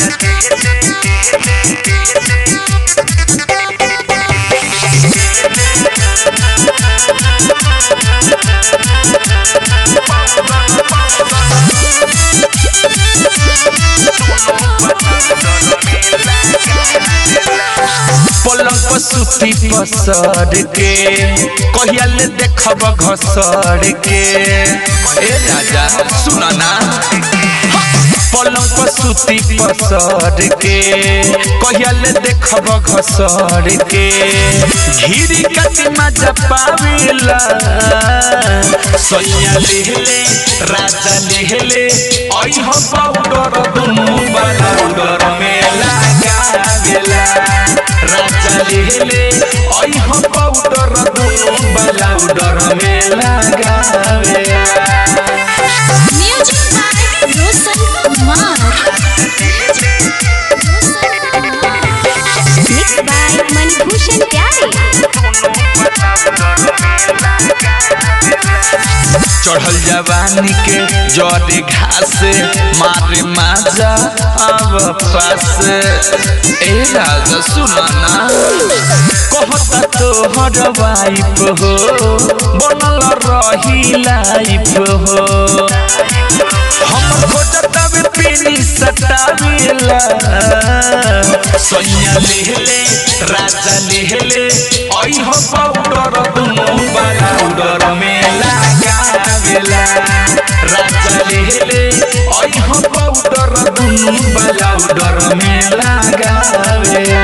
पलंग पर सुती पसर के कहिया ले देखब घसर के ए राजा सुना ना पलंग पर सुती पसर के कहिया ले देखब घसर के घिरी कति मजा पावेला सैया लेहले राजा लेहले आई हो पाउडर दुनु वाला पाउडर में लगावेला राजा लेहले आई हो पाउडर दुनु वाला पाउडर में लगावेला Music by Roshan Kumar. Mixed by Manibhushan Pyare. चढ़ल जवानी के जड़े घास मारे माजा अब पास ए राजा सुनाना कहता तोहर वाइफ हो बनल रही लाइफ हो हम खोजता वे पीनी सटावेला सैया लेहले राजा लेहले आई हो पाउडर दुनु वाला पाउडर में लगावेला राजा लेहले आई हो पाउडर दुनु वाला पाउडर में लगावेला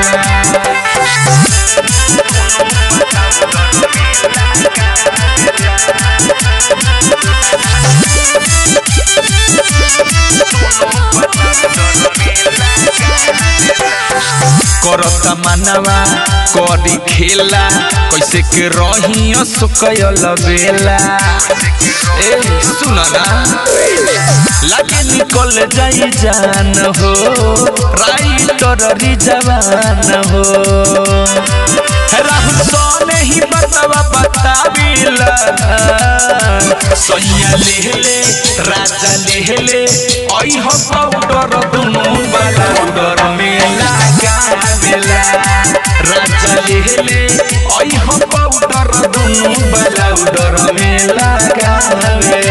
करता मनवा करी खेला कैसे के रही सुकयल बेला ए सुनना लागे निकल जाई जान हो राइटर री जवान हो राहुल सोने ही बतावा बताविला सैया लेहले राजा लेहले आई हो पाउडर दुनु वाला पाउडर में लगावेला राजा लेहले आई हो पाउडर दुनु वाला पाउडर में लगावेला